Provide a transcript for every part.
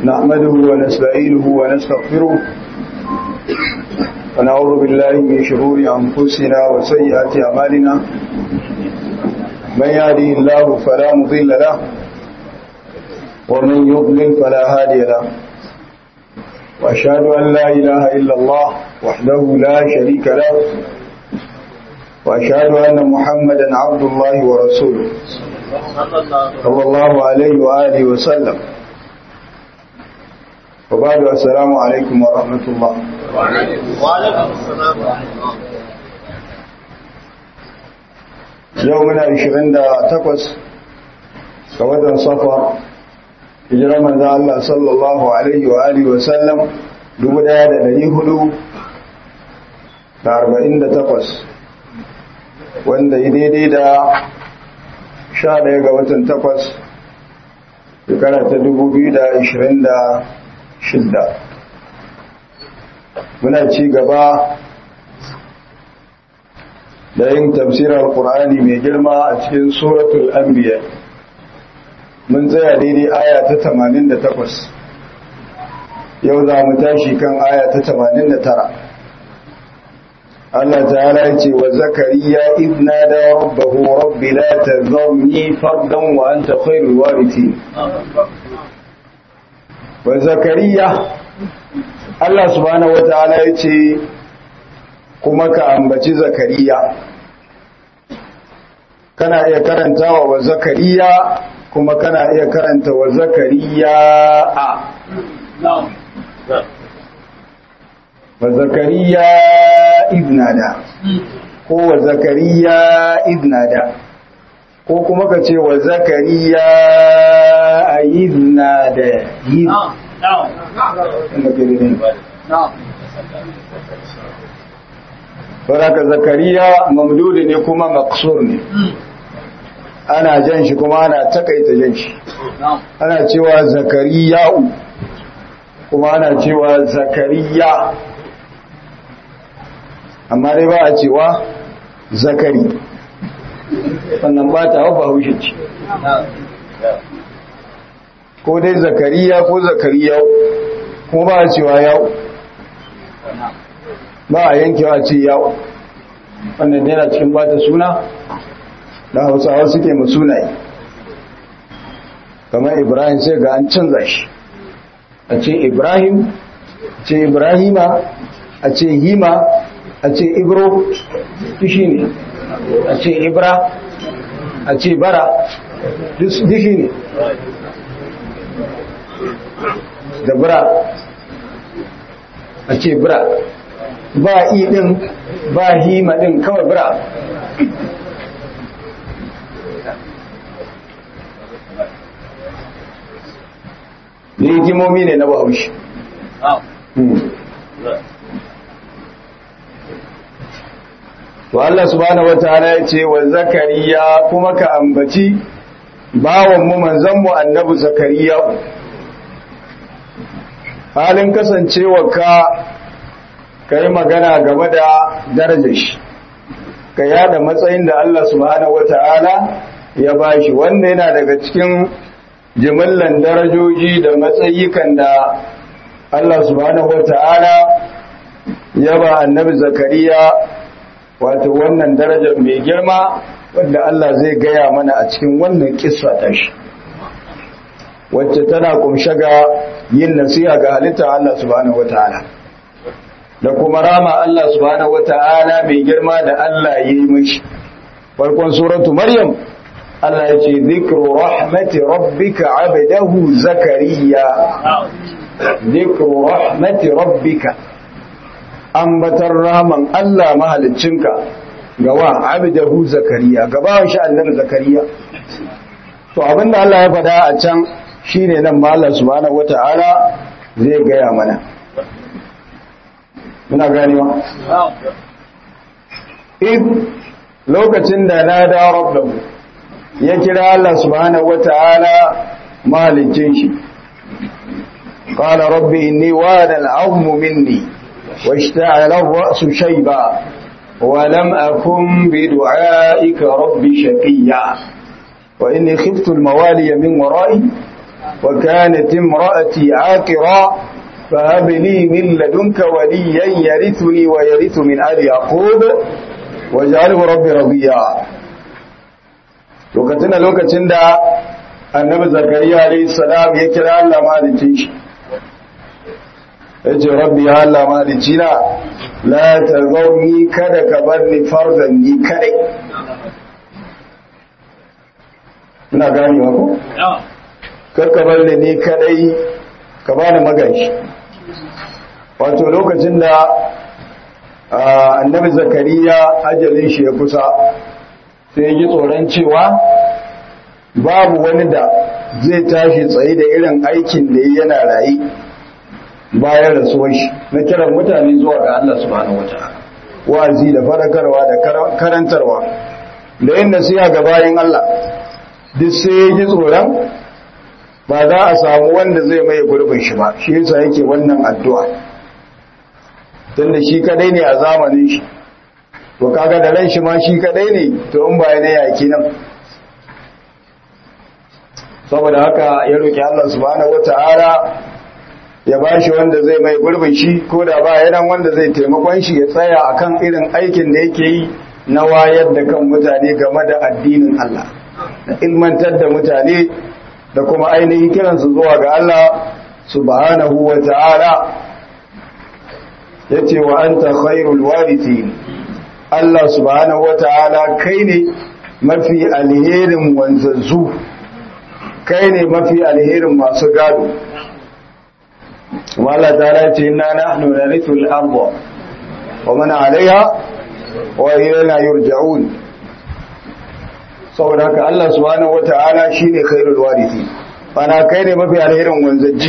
نحمده ونستعينه ونستغفره ونعوذ بالله من شرور أنفسنا وسيئات أعمالنا من يهده الله فلا مضل له ومن يضلل فلا هادي له وأشهد أن لا إله إلا الله وحده لا شريك له وأشهد أن محمدا عبد الله ورسوله صلى الله عليه وآله وسلم وبعد السلام عليكم ورحمة الله وعليكم السلام ورحمة الله يومنا 28 ga watan safar hijirar manzan Allah sallallahu Alaihi wa Alihi wasallam 1448 wanda yi daidai da 11 ga watan 8 shekara ta 2026 muna ci gaba da yin tafsirar Qur'ani mai girma a cikin suratul anbiya mun tsaya daidai aya ta 88 yau za mu tashi kan aya ta 89 Allah ta'ala ya ce wa zakariya idna da rabbahu rabbi la tazarni fardan wa anta khairul warithin wa zakariya Allah subhanahu wataala ya ce kuma ka ambaci zakariya kana iya karantawa wa zakariya kuma kana iya karanta wa zakariya a wa zakariya ibnada ko wa zakariya ibnada ko kuma ka ce wa zakariya a ibnada yi Baraka zakariya mamdudi ne kuma maksur ne ana jan shi kuma ana takaita jan shi ana cewa zakariya'u kuma ana cewa zakariya amma dai ba a cewa zakari sannan ba ta haufa haushe ce ko dai zakariya ko zakariya'u kuma ba a cewa ya'u ba a yankewa ce ya'u wannan yana cikin bata suna da hausawa suke sunaye kamar ibrahim sai ga an canza shi a ce ibrahim a ce ibrahima a ce hima a ce ibro shi ne a ce ibra a ce bara dishi ne da bra a ce bra ba i din ba hima din kawai bra da hikimomi ne na bahaushe to Allah subhanahu wataala ya ce wa zakariya kuma ka ambaci bawan mu manzon mu annabi zakariya halin kasancewa ka kai magana game da darajar shi ka yada matsayin da Allah subhanahu wataala ya bashi wanda yana daga cikin jimillan darajoji da matsayikan da Allah subhanahu wata'ala ya ba annabi zakariya wato wannan darajar mai girma wadda Allah zai gaya mana a cikin wannan kissa ta shi wacce tana kumshe ga yin nasiha ga halitta Allah subhanahu wata'ala da kuma rama Allah subhanahu wata'ala mai girma da Allah ya yi mashi farkon suratu maryam Allah ya ce zikru rahmati rabbika abdahu zakariya zikru rahmati rabbika ambatar rahman Allah mahaliccinka ga wa abdahu zakariya gabawan shi annabi zakariya to abinda Allah ya faɗa a can shine nan ma Allah subhanahu wataala zai gaya mana muna ganewa in lokacin da na da rabbahu ya kira Allah subhanahu wata'ala malicin shi qala rabbi inni wada al'azmu minni washta'ala ar-ra'su shayba wa lam akun bi du'aika rabbi shaqiya wa inni khiftu al-mawaliya min wara'i wa kanat imra'ati aqira فهب لي من لدنك وليا يرثني ويرث من آل يعقوب واجعله ربي رضيا lokacin da lokacin da annabi zakariya alayhi salam ya kira Allah malicin shi yace rabbi ya Allah malicina la tazawni kada ka bar ni fardan ni kadai ina gani ko kar ka bar ni ni kadai ka bani magashi wato lokacin da annabi zakariya ajalin shi ya kusa sai yi tsoron cewa babu wani da zai tashi tsaye da irin aikin da yana rayu bayan rasuwar shi na kiran mutane zuwa ga Allah subhanahu wataala wa'azi da fadakarwa da karantarwa da yin nasiha ga bayan Allah duk sai ya ji tsoron ba za a samu wanda zai mai gurbin shi ba shi yasa yake wannan addu'a tunda shi kadai ne a zamanin shi to kaga da ran shi ma shi kadai ne to in ba ne yaki nan saboda haka ya roki Allah subhanahu wataala ya bashi wanda zai mai gurbin shi ko da ba yanan wanda zai taimakon shi ya tsaya akan irin aikin da yake yi na wayar da kan mutane game da addinin Allah da ilmantar da mutane da kuma ainihin kiransu zuwa ga Allah subhanahu wa ta'ala ya ce wa an ta khairul warithi Allah subhanahu wa ta'ala kai ne mafi alherin wanzazzu kai ne mafi alherin masu gado wala ta ce na nahnu narithul arda wa man alaiha wa ilayna yurja'un saboda haka Allah subhanahu wata'ala shine khairul warithi bana kai ne mafi alherin wanzaji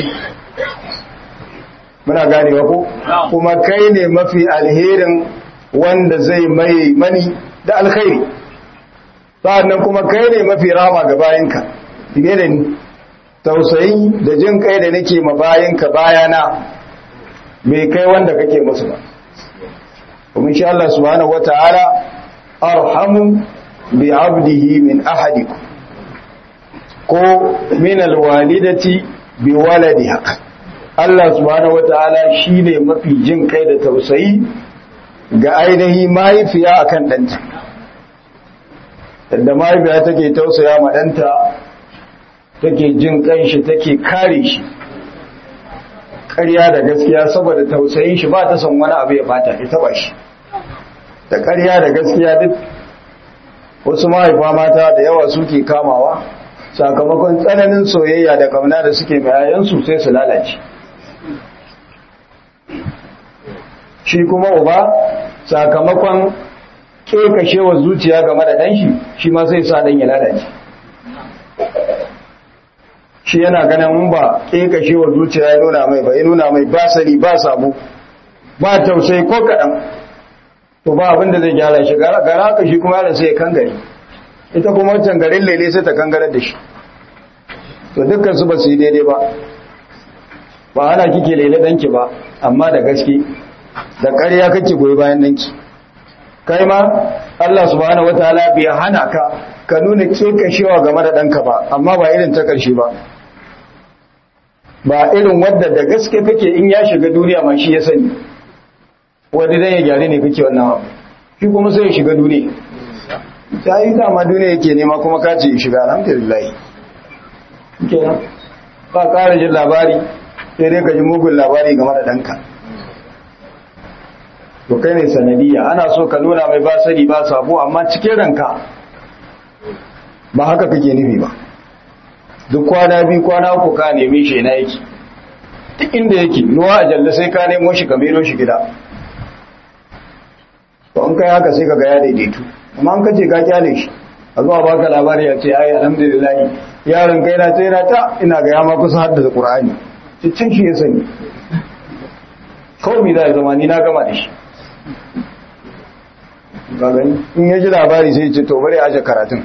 muna gane ko kuma kai ne mafi alherin wanda zai mai mani da alkhairi sannan kuma kai ne mafi rama ga bayanka dige da ni tausayi da jin kai da nake ma bayanka bayana bai kai wanda kake musu ba kuma insha Allah subhanahu wata'ala arhamu bi abdihi min ahadikum ko min alwalidati bi waladiha Allah subhanahu wataala shine mafi jin kai da tausayi ga ainihi mahaifiya akan danta da mahaifiya take tausaya ma danta take jin kan shi take kare shi ƙarya da gaskiya saboda tausayin shi ba ta son wani abu ya bata ita ba shi da ƙarya da gaskiya duk wasu mahaifa mata da yawa suke kamawa sakamakon tsananin soyayya da kamna da suke mai yayansu sai su lalace shi kuma uba sakamakon kekashewa zuciya game da ɗanshi shi ma sai sa ɗan ya lalace shi yana ganin ba kekashewa zuciya ya nuna mai ba ya nuna mai ba sani ba sabo ba tausayi ko kaɗan to ba abin da zai gyara shi gara haka shi kuma yaran sai ya kangare ita kuma wancan garin lele sai ta kangarar da shi to dukkan su ba su yi daidai ba ba ana kike lele danki ba amma da gaske da ƙarya kake goyi bayan danki kai ma Allah subhanahu wataala bai hana ka ka nuna kekashewa game da danka ba amma ba irin ta ƙarshe ba ba irin wadda da gaske kake in ya shiga duniya ma shi ya sani wanda dan ya gyare ne kake wannan abu shi kuma sai ya shiga duniya ta yi dama duniya yake nema kuma ka ce shiga alhamdulillah kenan ba ƙara jin labari sai dai ka ji mugun labari game da ɗanka to kai ne sanadiyya ana so ka nuna mai ba sani ba sabo amma cikin ranka ba haka kake nufi ba duk kwana biyu kwana uku ka nemi shi na yake duk inda yake ruwa a jalla sai ka nemo shi ka mero shi gida to an kai haka sai ka ga ya daidaitu amma an kace ka kyale shi a zuwa baka labari ya ce ai alhamdulillah yaron kai na tsira ta ina ga ya ma kusa haddasa qur'ani cikin shi ya sani kawai mi za ya zama ni na gama da shi ga gani in ya ji labari sai ce to bari aje karatun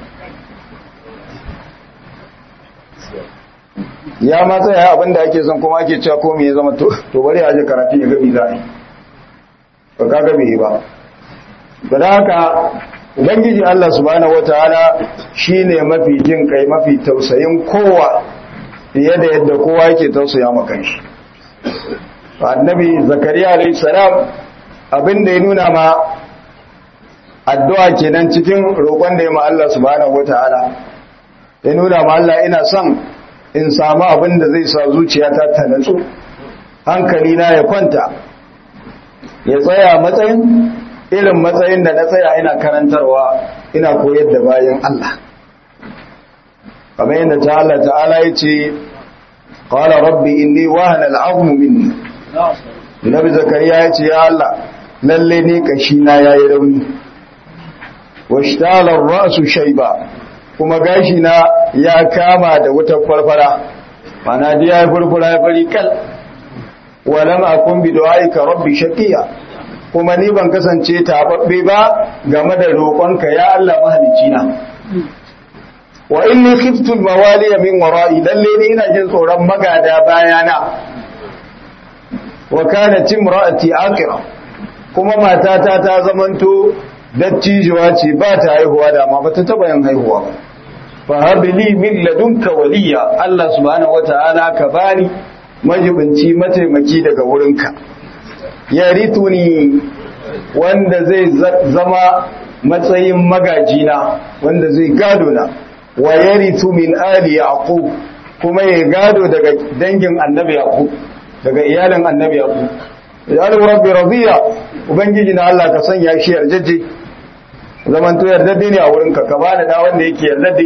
ya ma tsaya abin da ake son kuma ake cewa komai ya zama to bari aje karatun ya gabi za a yi ba ka gabi ba ba da haka ubangiji Allah subhanahu wataala shine mafi jin kai mafi tausayin kowa fiye da yadda kowa yake tausaya ma kanshi annabi zakariya alayhi salam abin da ya nuna ma addu'a kenan cikin roƙon da ya ma Allah subhanahu wataala ya nuna ma Allah ina son in samu abin da zai sa zuciyata ta natsu hankali na ya kwanta ya tsaya matsayin irin matsayin da na tsaya ina karantarwa ina koyar da bayan Allah kamar yadda ta Allah ta'ala ya ce qala rabbi inni wahana al'azmu minni nabi zakariya ya ce ya Allah lalle ne kashi na yayi rauni washtala ar-ra'su shayba kuma gashi na ya kama da wutar farfara mana da ya furfura ya fari kal walam akun bi du'aika rabbi shaqiya kuma ni ban kasance tababbe ba game da roƙonka ya Allah mahalicci na wa inni khiftu al-mawaliya min wara'i lalle ni ina jin tsoron magada bayana wa kanat imra'ati aqira kuma matata ta zamanto dattijuwa ce ba ta haihuwa da ma bata taba yin haihuwa ba fa habli min ladunka waliya Allah subhanahu wata'ala ka bani majibinci mataimaki daga wurinka yarituni wanda zai zama matsayin magajina wanda zai gado na wa yarithu min ali yaqub kuma ya gado daga dangin annabi yaqub daga iyalin annabi yaqub ya rabbi radiya ubangiji na Allah ka sanya shi yarjeje zaman to yardadde ne a wurinka ka bani da wanda yake yardadde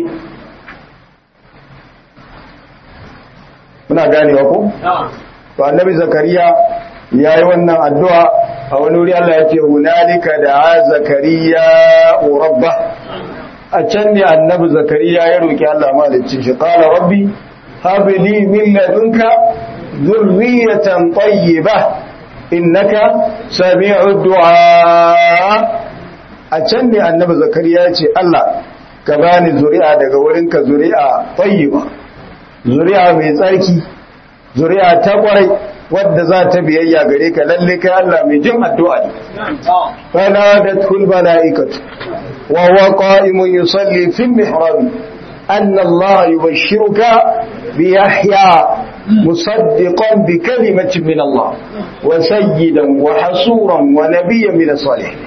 muna ganewa ko to annabi zakariya yayi wannan addu'a a wani wuri Allah ya ce hunalika da zakariya rabba a can ne annabi zakariya ya roki Allah malicci shi qala rabbi hab li min ladunka dhurriyatan tayyibah innaka sami'ud du'a a can ne annabi zakariya ya ce Allah ka bani zuri'a daga wurinka zuri'a tayyiba zuri'a mai tsarki zuri'a ta kwarai wadda za ta biyayya gare ka lalle kai Allah mai jin addu'a ne fanadatul malaikatu wa huwa qa'imun yusalli fil mihrab anna Allah yubashshiruka bi Yahya musaddiqan bi kalimatin min Allah wa sayyidan wa hasuran wa nabiyyan min as-salihin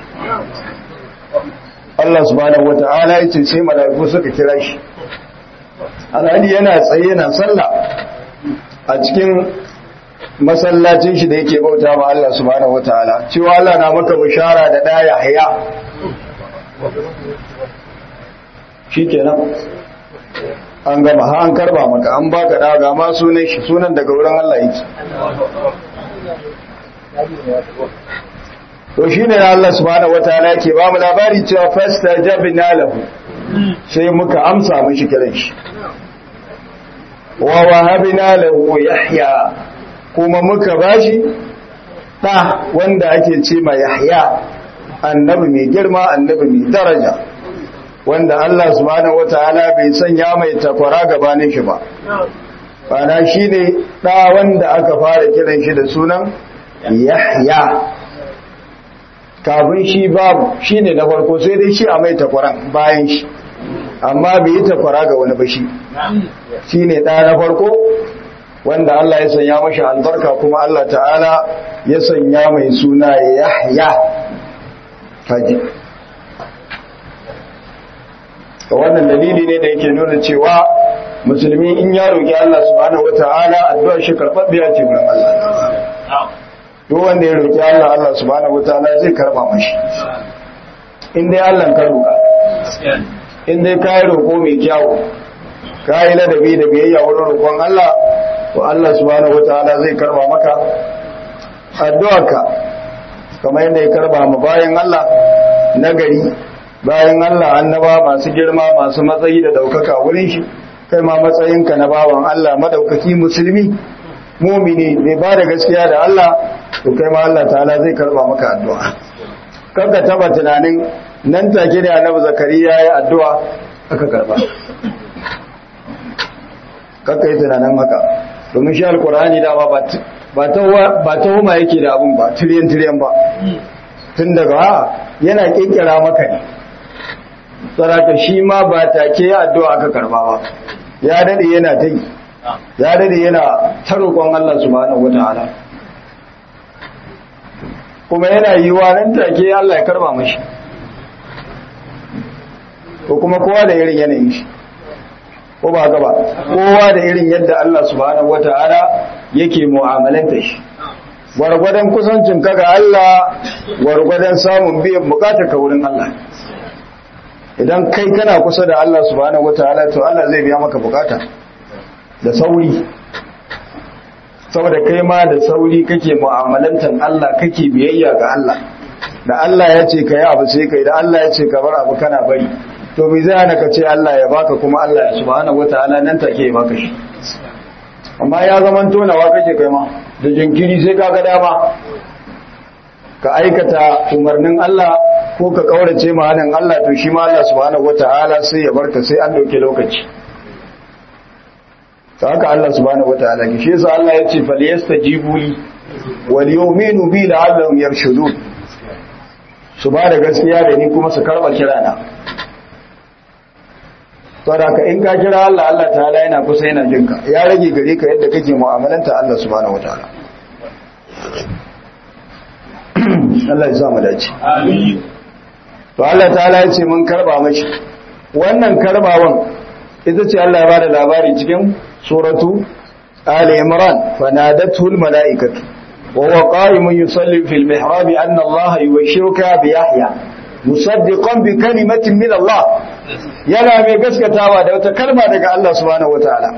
Allah subhanahu wata'ala yace sai malaiku suka kira shi alhali yana tsaye yana sallah a cikin masallacin shi da yake bauta ma Allah subhanahu wataala cewa Allah na maka bishara da daya haya shikenan an gama ha an karba maka an baka da ga ma sunan shi sunan daga wurin Allah yake to shine Allah subhanahu wataala yake ba mu labari cewa fastajabna lahu sai muka amsa mishi kiran shi wa wahabna lahu yahya kuma muka bashi da wanda ake ce ma yahya annabi mai girma annabi mai daraja wanda Allah subhanahu wataala bai sanya mai takwara gabanin shi ba bana shine da wanda aka fara kiran shi da sunan yahya kafin shi babu shine na farko sai dai shi a mai takwaran bayan shi amma bai yi takwara ga wani bashi shi ne ɗaya na farko wanda Allah ya sanya mashi albarka kuma Allah ta'ala ya sanya mai suna yahya faji ga wannan dalili ne da yake nuna cewa musulmi in ya roƙi Allah subhanahu wata'ala addu'a shi karɓaɓɓiya ce wurin Allah duk wanda ya roƙi Allah Allah subhanahu wata'ala zai karɓa mashi in dai Allah ka roƙa in dai ka yi roƙo mai kyawu ka yi ladabi da biyayya wurin roƙon Allah to Allah subhanahu wataala zai karba maka addu'arka kamar yadda ya karba mu bayan Allah nagari bayan Allah annaba masu girma masu matsayi da daukaka wurin shi kai ma matsayinka na bawan Allah madaukaki musulmi mumini mai ba da gaskiya da Allah to kai ma Allah ta'ala zai karba maka addu'a kanka taba tunanin nan take da annabi zakariya ya addu'a aka karba kanka yi tunanin haka domin shi alkur'ani da ba ba ta huma yake da abun ba tiriyan tiriyan ba tun daga ha yana kinkira maka ne saraka shi ma ba take ya addu'a aka karba ba ya dade yana ta yi ya dade yana ta roƙon Allah subhanahu wataala kuma yana yiwa nan take Allah ya karba mashi ko kuma kowa da irin yanayin shi ko ba haka ba kowa da irin yadda Allah subhanahu wataala yake mu'amalanta shi gwargwadon kusancin ka ga Allah gwargwadon samun biyan bukatar ka wurin Allah idan kai kana kusa da Allah subhanahu wataala to Allah zai biya maka bukata da sauri saboda kai ma da sauri kake mu'amalantar Allah kake biyayya ga Allah da Allah ya ce ka yi abu sai kai da Allah ya ce ka bar abu kana bari to me zai hana ka ce Allah ya baka kuma Allah ya subhanahu wataala nan take ya baka shi amma ya zaman tonawa kake kai ma da jinkiri sai ka ga dama ka aikata umarnin Allah ko ka kaurace ma hanin Allah to shi ma Allah subhanahu wataala sai ya barka sai an dauke lokaci ta haka Allah subhanahu wataala ki shi yasa Allah ya ce falyastajibu li wal yu'minu bi la'allahum yarshudun su ba da gaskiya da ni kuma su karba kirana saboda ka in ka kira Allah Allah ta'ala yana kusa yana jinka ya rage gare ka yadda kake mu'amalanta Allah subhanahu wataala Allah ya sa mu dace Amin. to Allah ta'ala ya ce mun karba mashi wannan karbawan ita ce Allah ya bada labari cikin suratu Ali Imran fanadatu almalaikatu wa huwa qa'imun yusalli fil mihrab anna Allah yubashshiruka bi Yahya musaddiqan bi kalimatin min Allah yana mai gaskatawa da wata kalma daga Allah subhanahu wataala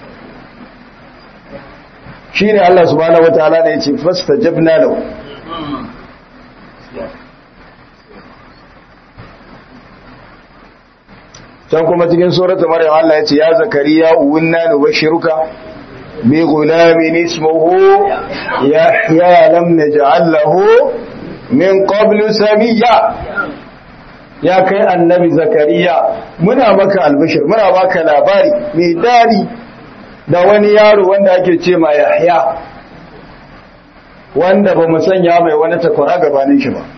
shine Allah subhanahu wataala ne yace fastajabna lahu can kuma cikin suratul maryam Allah ya ce ya zakariya uwinna nubashiruka bi gulamin ismuhu yahya lam naj'al lahu min qablu samiyya ya kai annabi zakariya muna maka albishir muna baka labari mai dadi da wani yaro wanda ake ce ma yahya wanda ba mu sanya mai wani takwara gabanin shi ba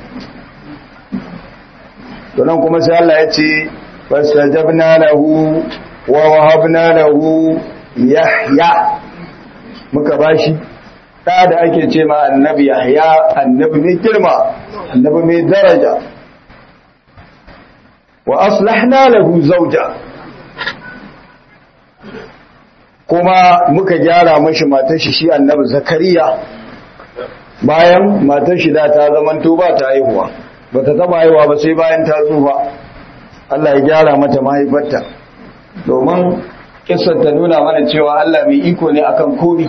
to nan kuma sai Allah ya ce فاستجبنا له ووهبنا له يحيى muka bashi da da ake ce ma annabi yahya annabi mai girma annabi mai daraja wa aslahna lahu zawja kuma muka gyara mashi matar shi shi annabi zakariya bayan matar shi da ta zamanto ba ta haihuwa ba ta taba haihuwa ba sai bayan ta tsufa Allah ya gyara mata mahaifarta domin kisar ta nuna mana cewa Allah mai iko ne akan komi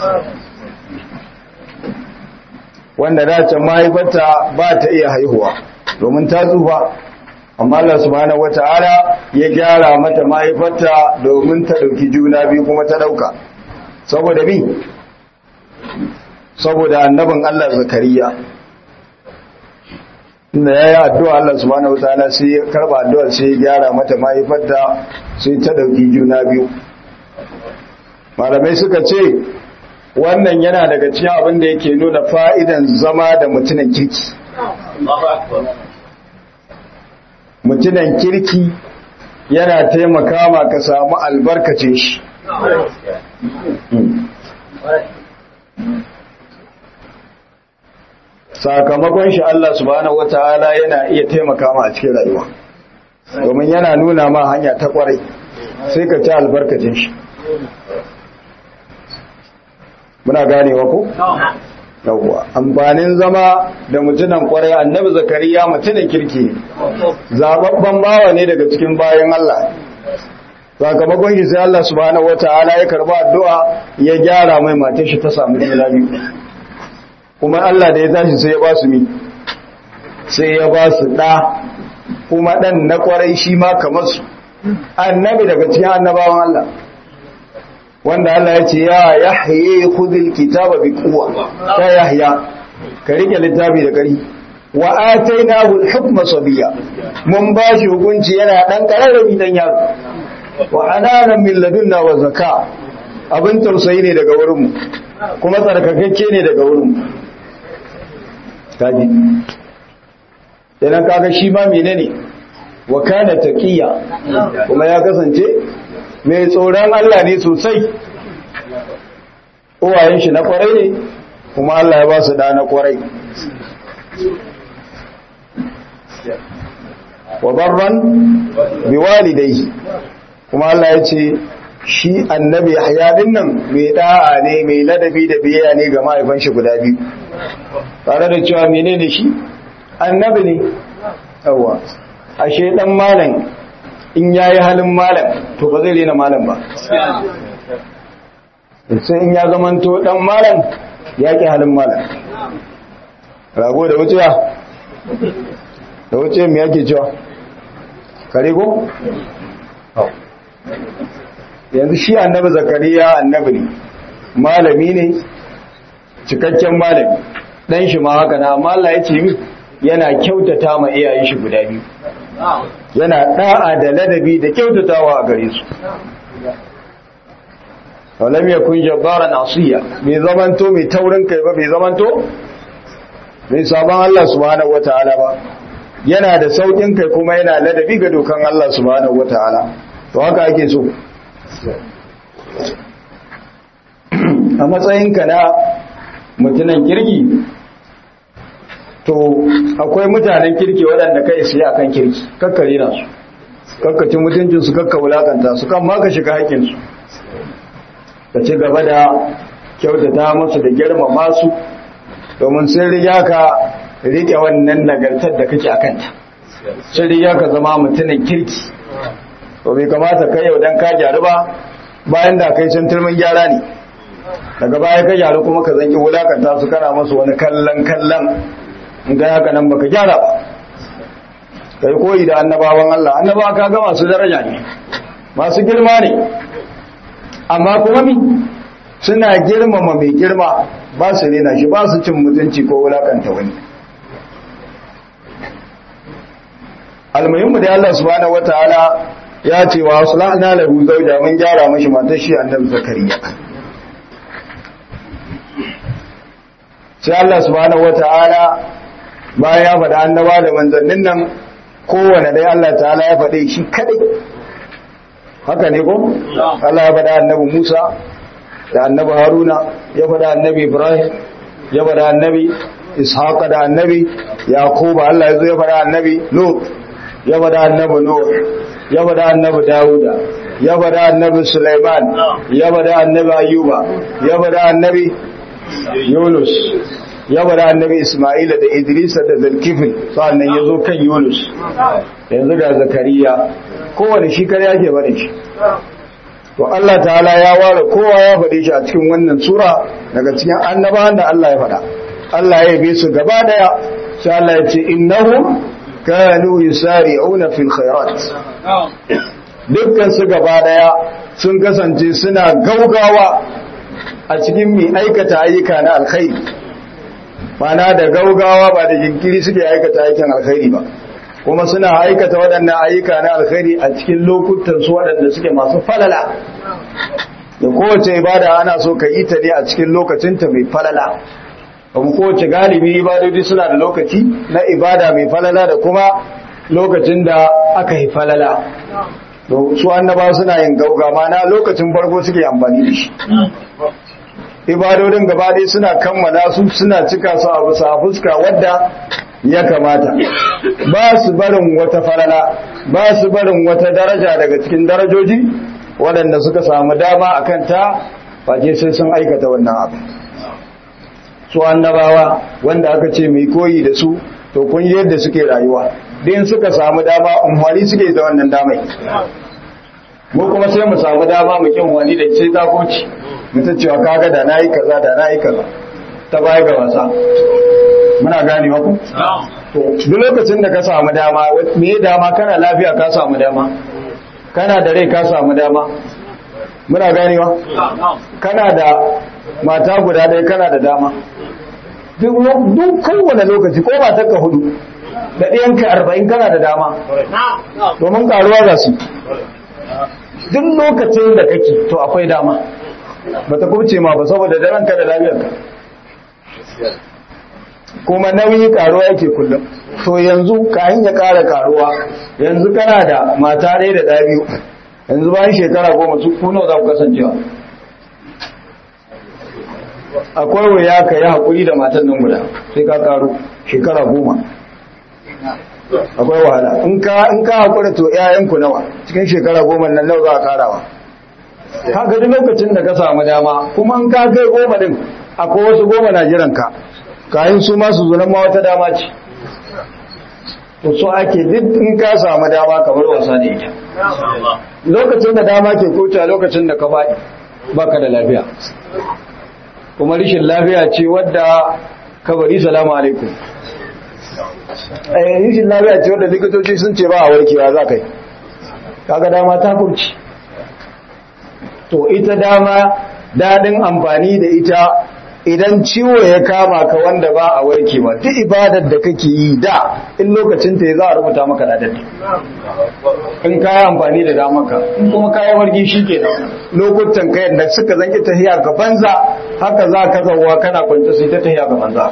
wanda dace mahaifarta ba ta iya haihuwa domin ta tsufa amma Allah subhanahu wata'ala ya gyara mata mahaifarta domin ta dauki juna biyu kuma ta dauka saboda bi saboda annabin Allah zakariya inda ya yi addu'a Allah subhanahu wataala sai ya karba addu'ar sai ya gyara mata mahaifarta sai ta dauki juna biyu malamai suka ce wannan yana daga cikin abin da yake nuna fa'idan zama da mutunan kirki mutunan kirki yana taimaka ma ka samu albarkacin shi sakamakon shi Allah subhanahu wataala yana iya taimaka ma a cikin rayuwa domin yana nuna ma hanya ta kwarai sai ka ci albarkacin shi muna ganewa ko yawwa amfanin zama da mutunan kwarai annabi zakariya mutunan kirki ne zababban bawa ne daga cikin bayan Allah sakamakon shi sai Allah subhanahu wataala ya karba addu'a ya gyara mai matar shi ta samu juna biyu kuma Allah da ya tashi sai ya ba su mi sai ya ba su ɗa kuma ɗan na ƙwarai shi ma kamar su annabi daga cikin annabawan Allah wanda Allah ya ce ya yahye khudhil kitaba bi quwwa ta yahya ka rike littafi da kari wa atainahu al-hukma sabiya mun ba shi hukunci yana dan kararrabi dan yaro wa ananan min ladunna wa zaka abin tausayi ne daga wurinmu kuma tsarkakakke ne daga wurinmu kaji idan kaga shi ma menene wa kana taqiya kuma ya kasance mai tsoron Allah ne sosai uwayen shi na kwarai ne kuma Allah ya ba su da na kwarai wa barran bi walidayhi kuma Allah ya ce shi annabi Yahya din nan mai da'a ne mai ladabi da biyayya ne ga mahaifan shi guda biyu tare da cewa menene shi annabi ne yawa ashe dan malam in yayi halin malam to ba zai rena malam ba sai in ya zamanto dan malam ya ki halin malam rago da wuciya da wuciya me yake cewa kare ko yanzu shi annabi zakariya annabi ne malami ne cikakken malami dan shi ma haka na amma Allah ya ce min yana kyautata ma iyayen shi guda biyu yana da'a da ladabi da kyautatawa a gare su walam yakun jabbaran asiya bai zamanto mai taurin kai ba bai zamanto mai sabon Allah subhanahu wataala ba yana da saukin kai kuma yana ladabi ga dokan Allah subhanahu wataala to haka ake so a matsayinka na mutunan kirki to akwai mutanen kirki waɗanda kai su yi akan kirki kakkare na su kakkacin mutuncinsu kakka wulakanta su kan maka shiga haƙinsu ka ci gaba da kyautata musu da girmama su domin sun riga ka riƙe wannan nagartar da kake akanta sun riga ka zama mutumin kirki to bai kamata kai yau dan ka gyaru ba bayan da kai sun turmin gyara ne daga baya ka gyaru kuma ka zanki wulakanta su kana masu wani kallon kallon in ga haka nan baka gyara ba kai koyi da annabawan Allah annabawa ka ga masu daraja ne masu girma ne amma kuma mi suna girmama mai girma ba su rena shi ba su cin mutunci ko wulakanta wani almuhimmu da Allah subhanahu wataala ya ce wa aslahna lahu zawja mun gyara mashi matar shi annabi zakariya sai Allah subhanahu wataala bayan ya faɗa annaba da manzannin nan kowane dai Allah ta'ala ya faɗe shi kadai haka ne ko Allah ya faɗa annabi Musa da annabi Haruna ya faɗa annabi Ibrahim ya faɗa annabi Ishaq da annabi Yaqub Allah ya zo ya faɗa annabi Lut ya faɗa annabi Nuh ya faɗa annabi Dawuda ya faɗa annabi Sulaiman ya faɗa annabi Ayyuba ya faɗa annabi Yunus ya faɗa annabi Isma'ila da Idris da Zulkifl sannan ya zo kan Yunus yanzu ga Zakariya kowane shi kare yake faɗin shi to Allah ta'ala ya ware kowa ya faɗe shi a cikin wannan sura daga cikin annabawan da Allah ya faɗa Allah ya yabe su gaba daya sai Allah ya ce innahum kanu yusari'una fil khairat dukkan su gaba daya sun kasance suna gaugawa a cikin mai aikata ayyuka na alkhairi mana da gaugawa ba da jinkiri suke aikata aikin alkhairi ba kuma suna aikata waɗannan ayyuka na alkhairi a cikin lokutan su waɗanda suke masu falala da kowace ibada ana so ka yi ta ne a cikin lokacinta mai falala kuma kowace galibi ibadodi suna da lokaci na ibada mai falala da kuma lokacin da aka yi falala su annaba suna yin gauga mana lokacin farko suke amfani da shi ibadodin gaba ɗaya suna kammala su suna cika su a bisa fuska wadda ya kamata ba su barin wata falala ba su barin wata daraja daga cikin darajoji waɗanda suka samu dama a kanta face sai sun aikata wannan abu su annabawa wanda aka ce mai koyi da su to kun yadda suke rayuwa din suka samu dama umwani suke da wannan damai mu kuma sai mu samu dama mu kin wani da sai ta koci mutum cewa kaga da nayi kaza da nayi kaza ta baya ga wasa muna gane ku to duk lokacin da ka samu dama me dama kana lafiya ka samu dama kana da rai ka samu dama muna ganewa kana da mata guda ɗaya kana da dama duk kowane lokaci ko matar ka hudu da ɗayanka arba'in kana da dama domin karuwa za su duk lokacin da kake to akwai dama ba ta kubce ma ba saboda da ranka da lafiyarka kuma nauyi karuwa yake kullum to yanzu kayan ya kara karuwa yanzu kana da mata ɗaya da ɗaya biyu yanzu bayan shekara goma su kuna za ku kasancewa akwai wuya ka yi haƙuri da matan nan guda sai ka karo shekara goma akwai wahala in ka haƙura to 'ya'yanku nawa cikin shekara goma nan nawa za a karawa ka gadi lokacin da ka samu dama kuma in ka kai goma din akwai wasu goma na jiranka kayan su masu zunan ma wata dama ce to so ake duk in ka samu dama kamar wasa da ita lokacin da dama ke kuta lokacin da ka faɗi baka da lafiya kuma rishin lafiya ce wadda ka bari salamu alaikum eh rishin lafiya ce wadda likitoci sun ce ba a warkewa za ka yi kaga dama ta kurci to ita dama daɗin amfani da ita idan ciwo ya kama ka wanda ba a warkewa duk ibadar da kake yi da in lokacin ta ya za a rubuta maka ladar in ka yi amfani da damaka in kuma ka yi wargi shi ke lokutan ka yadda suka zanki tahiya ga banza haka za ka zauwa kana kwanta sai ta tahiya ga banza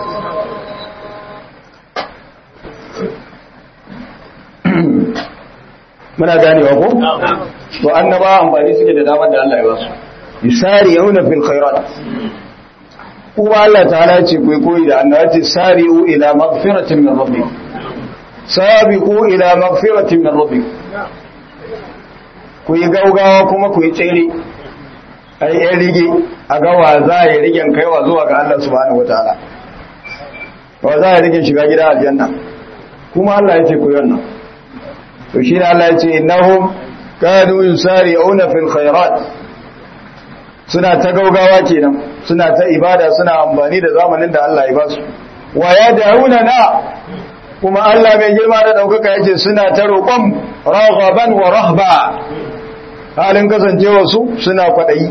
muna ganewa ko to annaba amfani suke da damar da Allah ya basu yusari yauna fil khairat kuma Allah ta'ala ce ku koyi da annabi ce sari'u ila maghfiratin min rabbikum sabiqu ila maghfiratin min rabbikum ku yi gaugawa kuma ku yi tsere ai ya rige a ga wa za ya rigen kaiwa zuwa ga Allah subhanahu wataala wa za ya rigen shiga gida aljanna kuma Allah ya ce ku yi wannan to shi ne Allah ya ce innahum kanu yusari'una fil khairat suna ta gaugawa kenan suna ta ibada suna amfani da zamanin da Allah ya basu wa ya dauna na kuma Allah mai girma da daukaka yace suna ta roƙon raghaban wa rahba halin kasancewa su suna kwadayi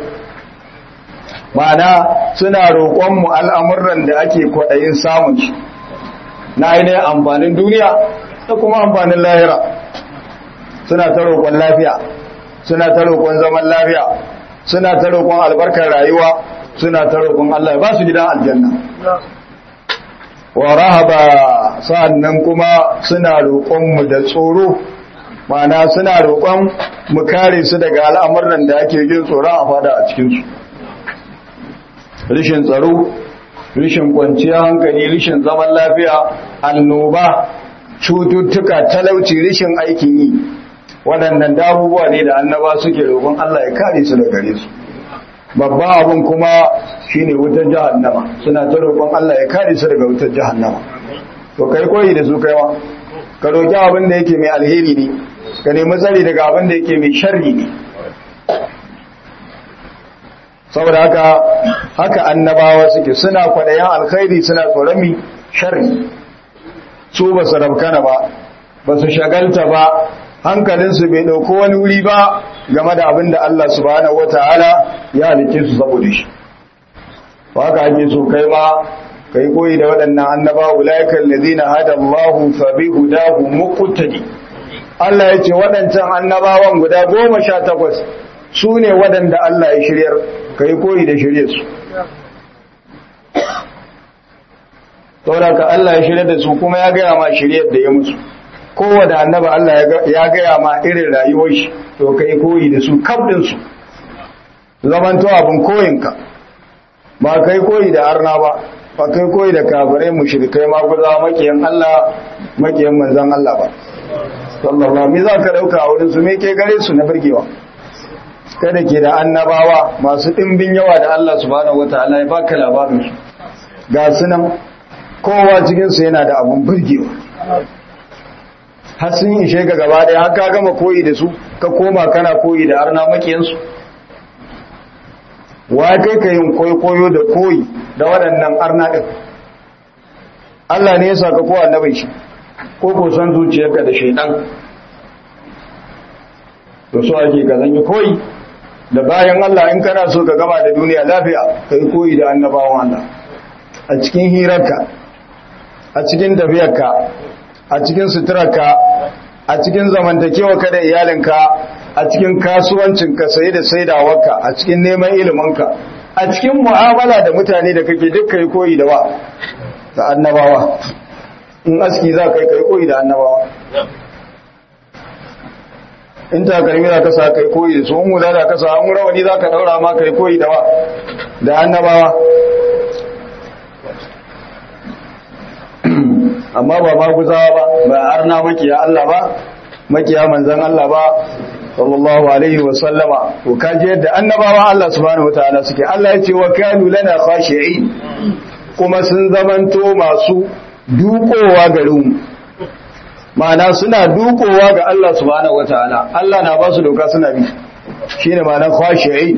ma'ana suna roƙon mu al'amuran da ake kwadayin samun shi na ainihin amfanin duniya da kuma amfanin lahira suna ta roƙon lafiya suna ta roƙon zaman lafiya suna ta roƙon albarkar rayuwa suna ta roƙon Allah ya ba su gidan aljanna wa rahaba sa'annan kuma suna roƙon mu da tsoro ma'ana suna roƙon mu kare su daga al'amuran da ake jin tsoron a fada a cikin su rishin tsaro rishin kwanciyar hankali rishin zaman lafiya annoba cututtuka talauci rishin aikin yi waɗannan damubuwa ne da annaba suke roƙon Allah ya kare su da gare su babban abin kuma shine wutar jahannama suna ta roƙon Allah ya kare su daga wutar jahannama to kai koyi da su kaiwa ka roƙi abin da yake mai alheri ne ka nemi tsari daga abin da yake mai sharri ne saboda haka haka annabawa suke suna kwaɗayan alkhairi suna tsoron mi sharri su ba su rabkana ba ba su shagalta ba hankalinsu bai ɗauko wani wuri ba game da abin da Allah subhanahu wata'ala ya halice su saboda shi ba haka ake so kai ma kai koyi da waɗannan annaba ulaiikal ladina hada Allahu fa bi hudahu muqtadi Allah ya ce waɗancan annabawan guda goma sha takwas su ne waɗanda Allah ya shiryar kai koyi da shirye su saboda ka Allah ya shirya da su kuma ya gaya ma shiryar da ya musu kowane annaba Allah ya gaya ma irin rayuwar shi to kai koyi da su kabdin su zamanto abin koyinka ba kai koyi da arna ba ba kai koyi da kafirai mushrikai ma guza makiyan Allah makiyan manzon Allah ba sallallahu me za ka dauka a wurin su me ke gare su na burgewa kada ke da annabawa masu dimbin yawa da Allah subhanahu wataala ya baka labarin su ga sunan kowa cikin su yana da abun burgewa har sun ishe ga gaba ɗaya har ka gama koyi da su ka koma kana koyi da arna makiyansu wa kai ka yin koyo da koyi da waɗannan arna ɗin Allah ne ya sa ka kowa annabin shi ko ko san zuciyarka da shaidan to so ake ka zanyi koyi da bayan Allah in kana so ka gama da duniya lafiya ka yi koyi da annabawan Allah a cikin hirarka a cikin tafiyarka a cikin suturarka a cikin zamantakewa ka da iyalinka a cikin kasuwancinka saye da saidawarka a cikin neman iliminka a cikin mu'amala da mutane da kake duk kai koyi da wa da annabawa in aski za ka yi kai koyi da annabawa in takalmi za ka sa kai koyi da su in hula za ka sa an rawani za ka daura ma kai koyi da wa da annabawa amma ba ma guzawa ba ba arna makiya Allah ba makiya manzan Allah ba sallallahu alaihi wa sallama to kaji yadda annabawa Allah subhanahu wataala suke Allah ya ce wa kanu lana khashi'in kuma sun zamanto masu dukowa garin ma'ana suna dukowa ga Allah subhanahu wataala Allah na ba su doka suna bi shine ma'anar khashi'in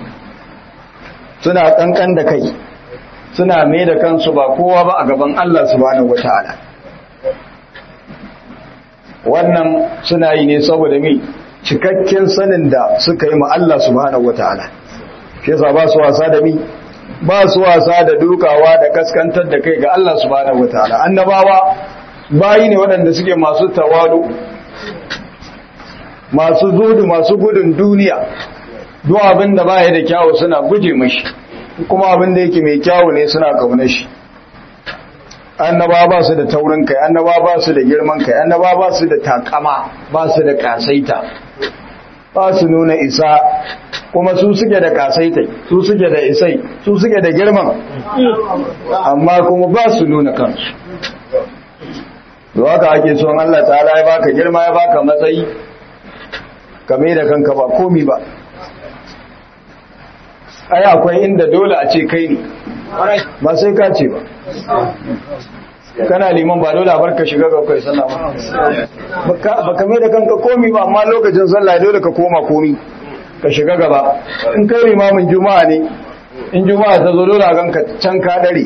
suna kankan da kai suna mai da kansu ba kowa ba a gaban Allah subhanahu wataala wannan suna yi ne saboda mi cikakken sanin da suka yi ma Allah subhanahu wataala shi yasa ba su wasa da mi ba su wasa da dukawa da kaskantar da kai ga Allah subhanahu wataala annabawa bayi ne waɗanda suke masu tawadu masu zudu masu gudun duniya duk abin da baya da kyawu suna guje mashi kuma abin da yake mai kyawu ne suna kauna shi annaba ba su da taurin kai annaba ba su da girman kai annaba ba su da takama ba su da kasaita ba su nuna isa kuma su suke da kasaitai su suke da isai su suke da girman amma kuma ba su nuna kansu da haka ake son Allah ta'ala ya baka girma ya baka matsayi kame da kanka ba komi ba ai akwai inda dole a ce kai ne ba sai ka ce ba kana liman ba dole a barka shiga ga kai sallah ba ba kame da kanka komi ba amma lokacin sallah dole ka koma komi ka shiga gaba in kai limamin juma'a ne in juma'a ta zo dole a ganka can ka dare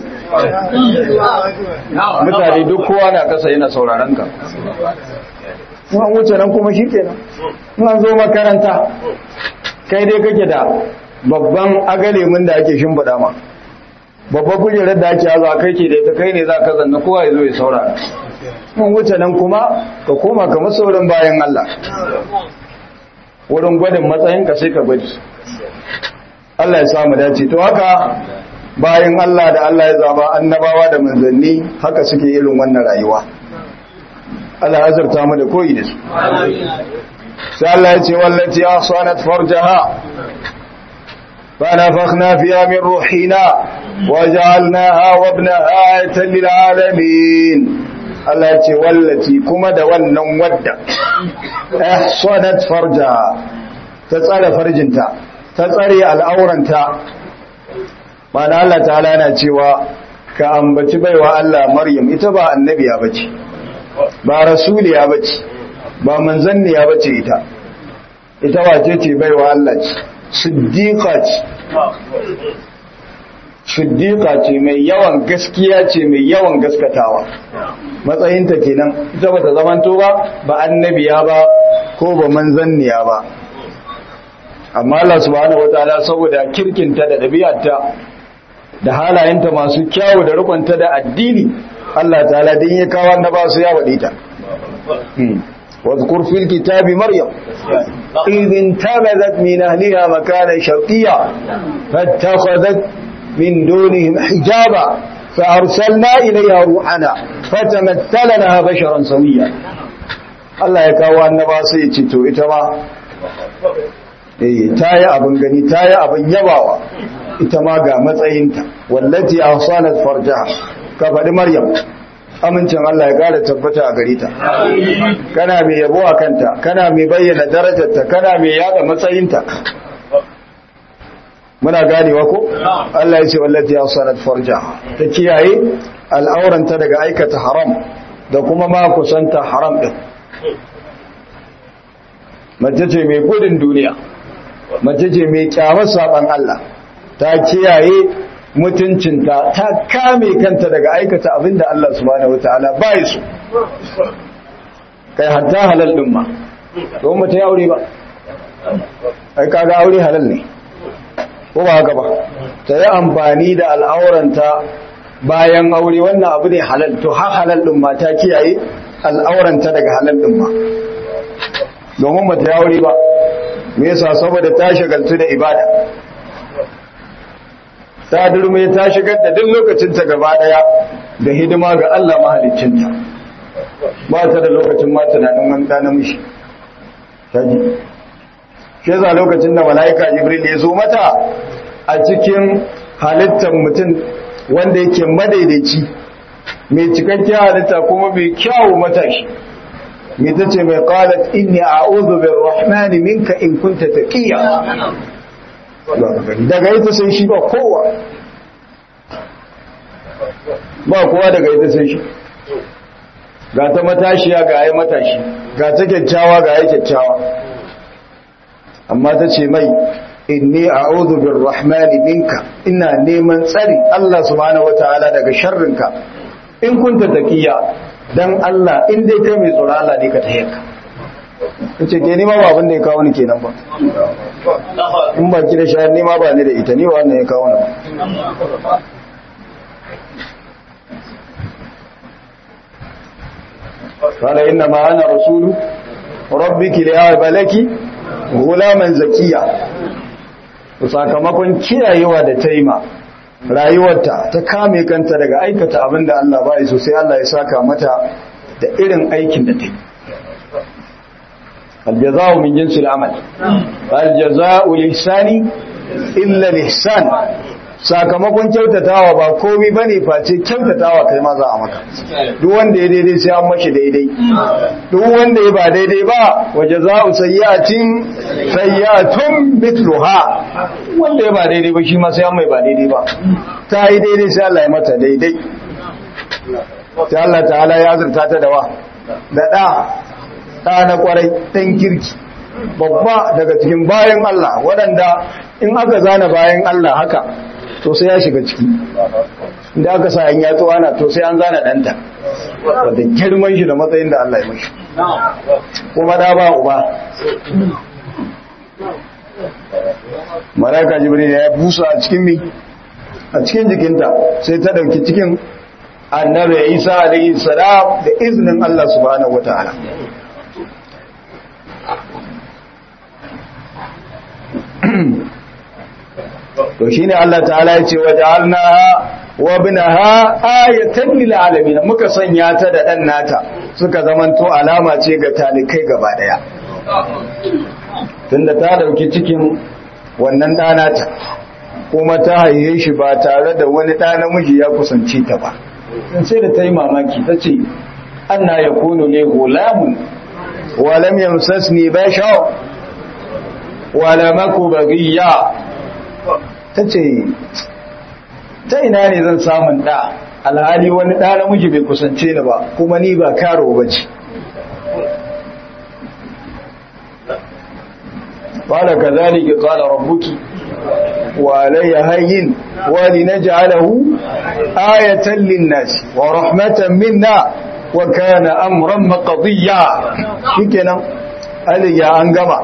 mutane duk kowa na kasa yana sauraron ka in an wuce nan kuma shi kenan in an zo makaranta kai dai kake da babban agalemin da ake shimfiɗa ma babban kujerar da ake haza kai ke da ita kai ne za ka zanna kowa ya zo ya saurara in wuce nan kuma ka koma kamar saurin bayan Allah wurin gwadin matsayinka sai ka gwadi Allah ya samu dace to haka bayan Allah da Allah ya zaba annabawa da manzanni haka suke irin wannan rayuwa Allah ya azurta mu da koyi da su sai Allah ya ce wallati ahsanat farjaha فنفخنا فيها من روحنا وجعلناها وابنها آية للعالمين Allah ya ce wallaci kuma da wannan wadda ahsanat farjaha ta tsare farjinta ta tsare al'auranta mana Allah ta'ala yana cewa ka ambaci baiwa Allah Maryam ita ba annabiya bace ba rasuliya bace ba manzanniya bace ita ita wace ce baiwa Allah ce siddiqa ce siddiqa ce mai yawan gaskiya ce mai yawan gaskatawa matsayinta kenan ita bata zamanto ba ba annabiya ba ko ba manzanniya ba amma Allah subhanahu wataala saboda kirkinta da dabi'arta da halayenta masu kyawu da rukunta da addini Allah ta'ala din ya kawo annaba su ya wade ta واذكر في الكتاب مريم إذ انتبذت من أهلها مكانا شرقيا فاتخذت من دونهم حجابا فأرسلنا إليها روحنا فتمثل لها بشرا سويا Allah ya kawo annaba sai ya ce to ita ma eh tayi abin gani tayi abin yabawa ita ma ga matsayinta wallati ahsanat farjaha ka faɗi maryam amincin Allah ya ƙara tabbata a gare ta kana mai yabo a kanta kana mai bayyana darajarta kana mai yada matsayinta muna ganewa ko Allah ya ce wallati ahsanat farjaha ta kiyaye al'auranta daga aikata haram da kuma ma kusanta haram din mace ce mai gudun duniya mace ce mai kyamar saban Allah ta kiyaye mutuncinta ta kame kanta daga aikata abinda Allah subhanahu wataala bai su kai hatta halal din ma to mu ta aure ba ai kaga aure halal ne ko ba haka ba ta yi amfani da al'auranta bayan aure wannan abu ne halal to har halal din ma ta kiyaye al'auranta daga halal din ma domin ba ta aure ba me yasa saboda ta shagaltu da ibada ta durme ta shigar da duk lokacinta gaba daya da hidima ga Allah mahaliccinta ba ta da lokacin ma tunanin wani ɗa namiji kaji shi yasa lokacin da mala'ika jibril ya zo mata a cikin halittar mutum wanda yake madaidaici mai cikakken halitta kuma mai kyawu matashi mai ta ce mai qalat inni a'udhu birrahmani minka in kunta taqiya daga ita sai shi ba kowa ba kowa daga ita sai shi ga ta matashiya ga ai matashi ga ta kyakkyawa ga ai kyakkyawa amma ta ce mai inni a'udhu birrahmani minka ina neman tsari Allah subhanahu wataala daga sharrinka in kunta taqiya dan Allah in dai kai mai tsoro Allah ne ka tayyaka kace ke nima ba abin da ya kawo ni kenan ba in ba ki da shayar nima ba ni da ita ni wannan ya kawo ni ba قال إنما أنا رسول ربك لأعب لك غلاما زكيا sakamakon kiyayewa da taima rayuwarta ta kame kanta daga aikata abin da Allah ba so sai Allah ya saka mata da irin aikin da ta yi aljaza'u min jinsil amal aljaza'u lihsani illa lihsan sakamakon kyautatawa ba komai bane face kyautatawa kai ma za a maka duk wanda ya daidai sai an mashi daidai duk wanda ya ba daidai ba wajaza'u sayyi'atin sayyi'atun mithluha wanda ya ba daidai ba shi ma sai an mai ba daidai ba ta yi daidai sai Allah ya mata daidai sai Allah ta'ala ya azurta ta da wa da da da na kwarai dan kirki babba daga cikin bayan Allah waɗanda in aka zana bayan Allah haka to sai ya shiga ciki inda aka sa an yato ana to sai an zana ɗanta wadda girman shi da matsayin da Allah ya mashi kuma da ba uba malaka jibril ya busa a cikin mi a cikin jikinta sai ta dauki cikin annabi isa alaihi salam da iznin Allah subhanahu wataala to shine Allah ta'ala ya ce waja'alnaha wa ibnaha ayatan lil alamin muka sanya ta da dan nata suka zamanto alama ce ga talikai gaba daya tunda ta dauki cikin wannan danata kuma ta haihe shi ba tare da wani ɗa namiji ya kusance ta ba sai da ta yi mamaki ta ce anna yakunu li gulamun wa lam yamsasni bashar wa lam aku baghiya ta ce ta ina ne zan samun ɗa alhali wani ɗa namiji bai kusance ni ba kuma ni ba karo ba ce ƙwada ka zalike ƙwada rabbuki wa alayya hayyin wa linaj'alahu ayatan linnasi wa rahmatan minna wa kana amran maqdiya shikenan aliya an gama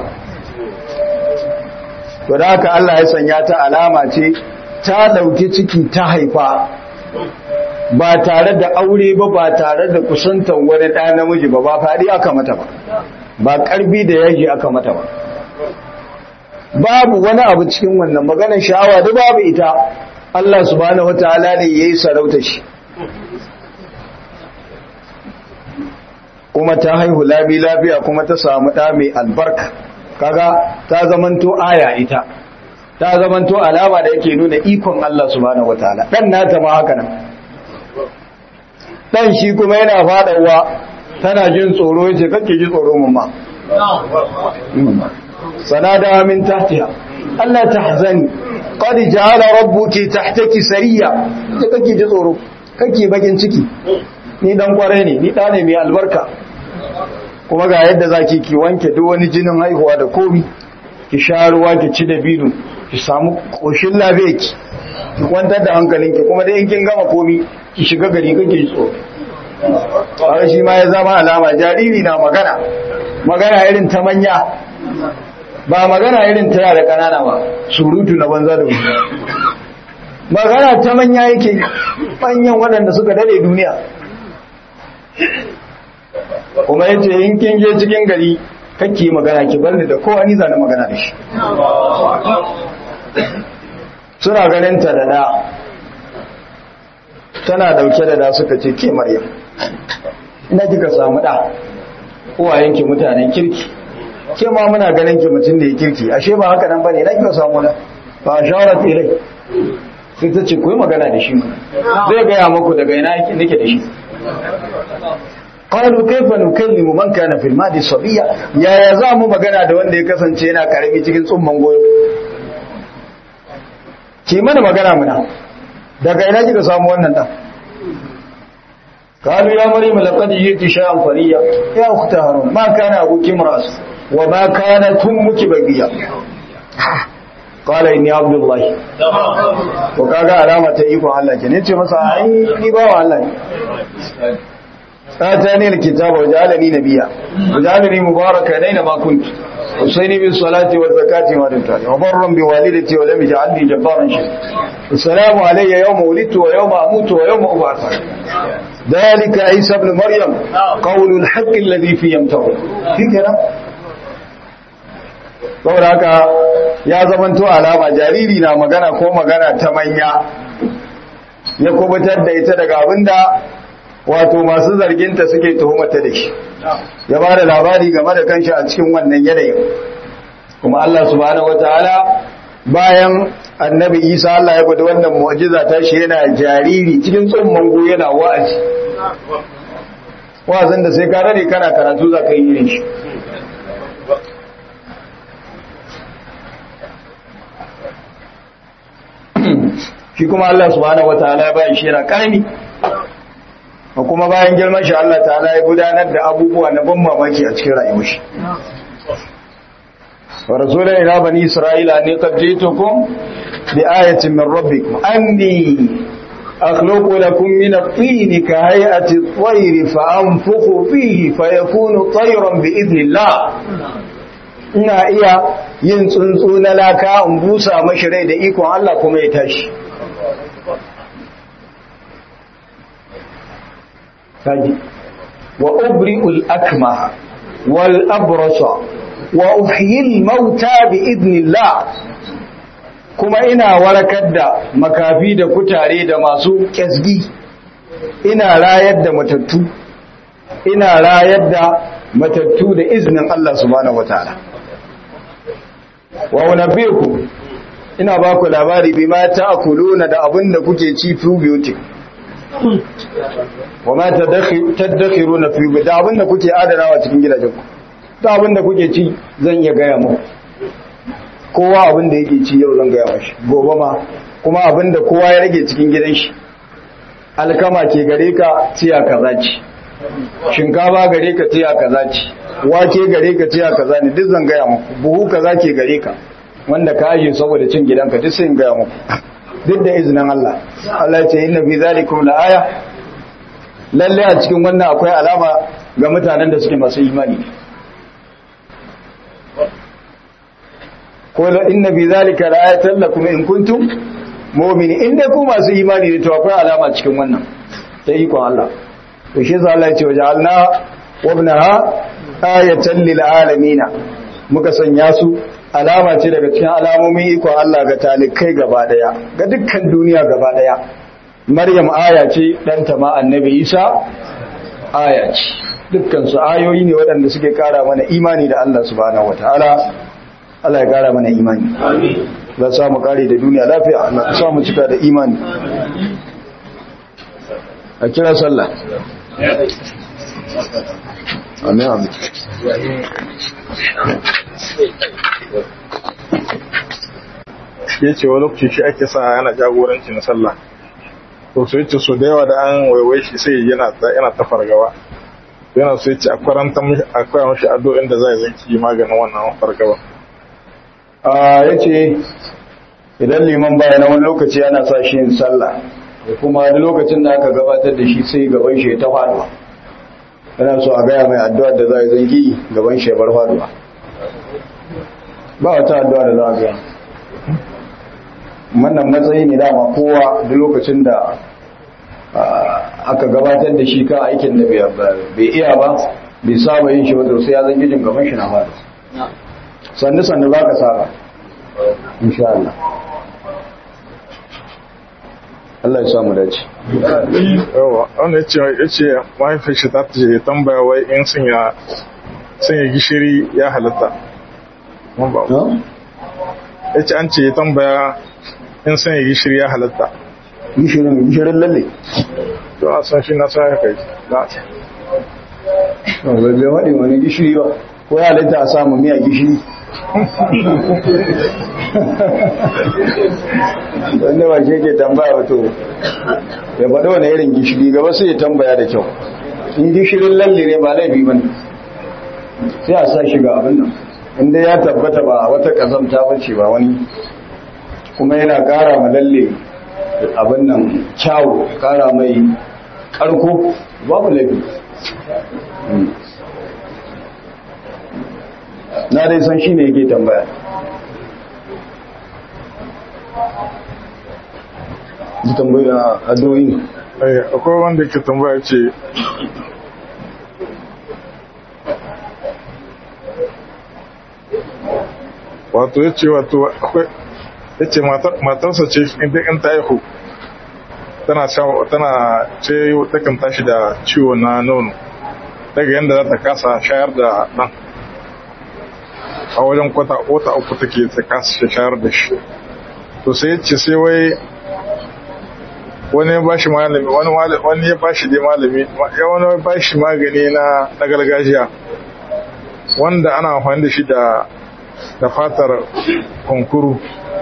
to da haka Allah ya sanya ta alama ce ta dauki ciki ta haifa ba tare da aure ba ba tare da kusantar wani ɗa namiji ba ba faɗi aka mata ba ba ƙarfi da yaji aka mata ba babu wani abu cikin wannan maganar sha'awa da babu ita Allah subhanahu wataala ne yayi sarauta shi kuma ta haihu labi lafiya kuma ta samu ɗa mai albarka kaga ta zamanto aya ita ta zamanto alama da yake nuna ikon Allah subhanahu wataala dan nata ma haka nan dan shi kuma yana fadawa tana jin tsoro yace kake ji tsoro mamma sanada min tahtiha Allah tahzani qad ja'ala rabbuki tahtaki sariya yace kake ji tsoro kake bakin ciki ni dan kware ne ni da ne mai albarka kuma ga yadda zaki ki wanke duk wani jinin haihuwa da komi ki sha ruwa ki ci da binu ki samu koshin lafiya ki ki kwantar da hankalinki kuma dai in kin gama komi ki shiga gari kake ji tsoro har shi ma ya zama alama jariri na magana magana irin ta manya ba magana irin ta yara kanana ba surutu na banza da wuta magana ta manya yake manyan waɗanda suka dade duniya kuma yace in kin je cikin gari kake magana ki bar ni da kowa ni zan magana da shi suna ganin ta da da tana dauke da da suka ce ke maryam ina kika samu da uwayenki mutanen kirki ke ma muna ganin ki mutum ne kirki ashe ba haka nan bane na kika samu na ba shawara ta ilai sai ta ce koyi magana da shi zai gaya muku daga ina nake da shi qalu kayfa nukallimu man kana fil madi sabiya yaya za mu magana da wanda ya kasance yana karami cikin tsumman goyo ki mana magana muna daga ina kika samu wannan dan قالوا يا مريم لقد جئت شيئا فريا يا اخت هارون ما كان ابوك امراس وما كانت امك بغيا قال اني عبد الله to kaga alama ta iko Allah ke ne ce masa ai ni ba wa Allah atani alkitaba wa ja'alani nabiyya wa ja'alani mubarakan aina ma kuntu usaini bis salati wa zakati ma dumtu wa barran bi walidati wa lam yaj'alni jabbaran shaqiyya assalamu alayya yawma wulidtu wa yawma amutu wa yawma ub'athu ذلك عيسى ابن مريم قول الحق الذي فيه يمتعون في كده saboda haka ya zamanto alama jariri na magana ko magana ta manya ya kubutar da ita daga abinda wato masu zarginta suke tuhumata da shi ya ba da labari game da kanshi a cikin wannan yanayin kuma Allah subhanahu wataala bayan annabi isa Allah ya gudu wannan mu'jiza ta shi yana jariri cikin tsumman go yana wa'azi wa'azin da sai ka dare kana karatu za ka yi irin shi shi kuma Allah subhanahu wataala ya bayan shi yana karami kuma bayan girman shi Allah ta'ala ya gudanar da abubuwa na ban mamaki a cikin rayuwar shi ورسولا إلى بني إسرائيل أني قد جئتكم بآية من ربكم أني أخلق لكم من الطين كهيئة الطير فأنفخ فيه فيكون طيرا بإذن الله ina iya yin tsuntsu na laka in busa mashi rai da ikon Allah kuma ya tashi kaji wa ubri'ul akmaha wal abrasa wa uhyil mauta bi idnillah kuma ina warakar da makafi da kutare da masu kyasgi ina rayar da matattu ina rayar da matattu da iznin Allah subhanahu wataala wa unabbiku ina ba ku labari bima ta'kuluna da abin da kuke ci probiotic wa ma tadakhiruna fi da abin da kuke adanawa cikin gidajenku ta abin da kuke ci zan iya gaya mu kowa abin da yake ci yau zan gaya mashi gobe ma kuma abin da kowa ya rage cikin gidan shi alkama ke gare ka tiya kaza ci shinkafa gare ka tiya kaza ci wake gare ka tiya kaza ne duk zan gaya muku buhu kaza ke gare ka wanda ka aje saboda cin gidanka duk sai in gaya muku duk da izinin Allah Allah ya ce inna fi zalikum la aya lalle a cikin wannan akwai alama ga mutanen da suke masu imani ko la inna fi zalika la ayatan lakum in kuntum mu'minin inda ku masu imani ne to akwai alama cikin wannan ta ikon Allah to shi yasa Allah ya ce waja'alna wabnaha ayatan lil alamin muka sanya su alama ce daga cikin alamomin ikon Allah ga talikai gaba daya ga dukkan duniya gaba daya Maryam aya ce ɗanta ma annabi Isa aya ce dukkan su ayoyi ne waɗanda suke kara mana imani da Allah subhanahu wataala Allah ya kara mana imani amin za sa mu kare da duniya lafiya Allah ya sa mu cika da imani a kira sallah amin amin ya ce wa lokaci shi ake sa yana jagoranci na sallah to su yace so da yawa da an waiwai shi sai yana yana ta fargaba yana so yace akwai mashi addu'o'in da zai zanki maganin wannan fargaba a yace idan liman baya na wani lokaci ana sa shi yin sallah da kuma wani lokacin da aka gabatar da shi sai gaban shi ta faduwa yana so a gaya mai addu'a da zai zanki gaban shi ya bar faduwa ba wata addu'a da za a gaya wannan matsayi ne dama kowa duk lokacin da aka gabatar da shi kan aikin da bai iya ba bai saba yin shi wadda sai ya zan gijin gaban shi na fada sannu sannu za ka saba insha Allah Allah ya samu dace yawa wanda ya ce ya ce mahaifin shi ta ce tambaya wai in sun ya sanya gishiri ya halatta mun ba ya ce an ce ya tambaya in sanya gishiri ya halatta gishirin gishirin lalle to a san shi na sa ya kai na bai bai waɗin wani gishiri ba ko ya halitta a samu miya gishiri wanda ba ke ke tambaya wato ya faɗi wani irin gishiri gaba sai ya tambaya da kyau in gishirin lalle ne ba laifi ba ne sai a sa shi ga abin nan inda ya tabbata ba wata kazamta bace ba wani kuma yana ƙara ma lalle abin nan kyawu ƙara mai ƙarko babu laifi na dai san shi ne yake tambaya ji tambaya a doyi ne Eh, akwai wanda ke tambaya ce wato ya ce wato akwai ya ce matarsa ce inda in ta haihu tana sha- tana ce takan tashi da ciwo na nono daga yadda za ta kasa shayar da ɗan a wajen kwata wata uku take ta kasa shayar da shi to sai ya ce sai wai wani ya bashi malami wani mala- wani ya bashi dai malami ya wani ya bashi magani na na gargajiya wanda ana amfani da shi da da fatar kunkuru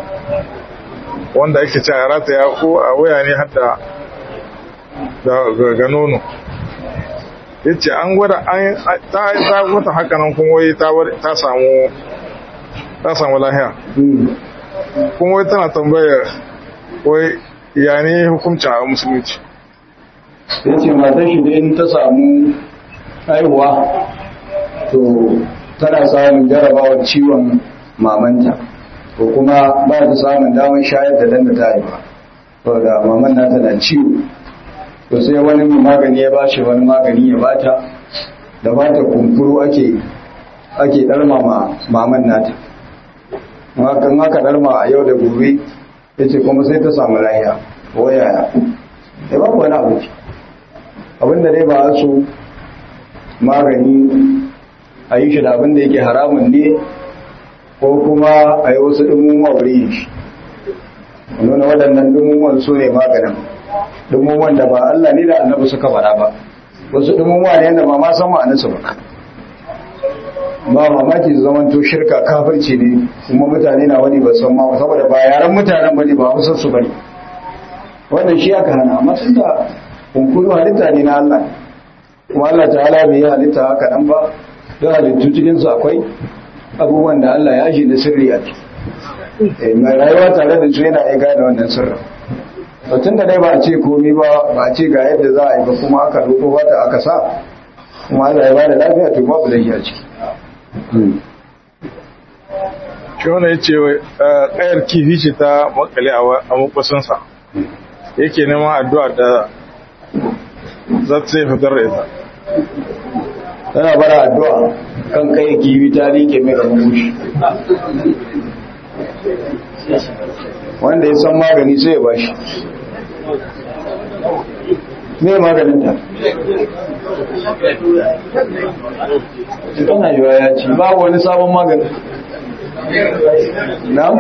wanda ake ci a rataya ko a waya ne har da da ga- ga nono ya ce an gwada an ta ta wata haka nan kuma wai ta war- ta samu ta samu lahiya kuma wai tana tambayar wai ya ne hukuncin a musulunci ya ce matar shi da in ta samu haihuwa to tana samun jarabawar ciwon mamanta ko kuma ba ta samun damar shayar da dan da ta haifa saboda maman nata na ciwo to sai wani mai magani ya ba shi wani magani ya bata da bata kunkuru ake ake ɗarmama maman nata hakan haka ɗarma a yau da gobe ya ce kuma sai ta samu lahiya ko yaya ya ba wani abu abinda dai ba su magani a yi shi da abinda yake haramun ne ko kuma a yi wasu ɗumumuwa wuri shi nuna waɗannan ɗumumuwan su ne maganin ɗumumuwan da ba Allah ne da annabi suka faɗa ba wasu ɗumumuwa ne da ba ma san ma'anarsu ba ba mamaki su zama to shirka kafirci ne kuma mutane na wani ba san ma saboda ba yaran mutanen bane ba hausar su bane wannan shi aka hana amma tun da kunkuru halitta ne na Allah kuma Allah ta'ala bai yi halitta haka nan ba don halittu cikin su akwai abubuwan da Allah ya shi na sirri a ciki Eh, mai rayuwa tare da su yana iya gane wannan sirrin to tun da dai ba a ce komi ba ba a ce ga yadda za a yi ba kuma aka roƙo wata aka sa kuma Allah ya bada lafiya to babu laifi a ciki shi wanda ya ce ƙayar kifi ce ta makale a makwasinsa yake neman addu'a da za ta sai fitar da ita tana bara addu'a kan kai kiwi ta rike mai ramushi wanda ya san magani sai ya bashi me maganin ta tana yiwa ya ci babu wani sabon magani na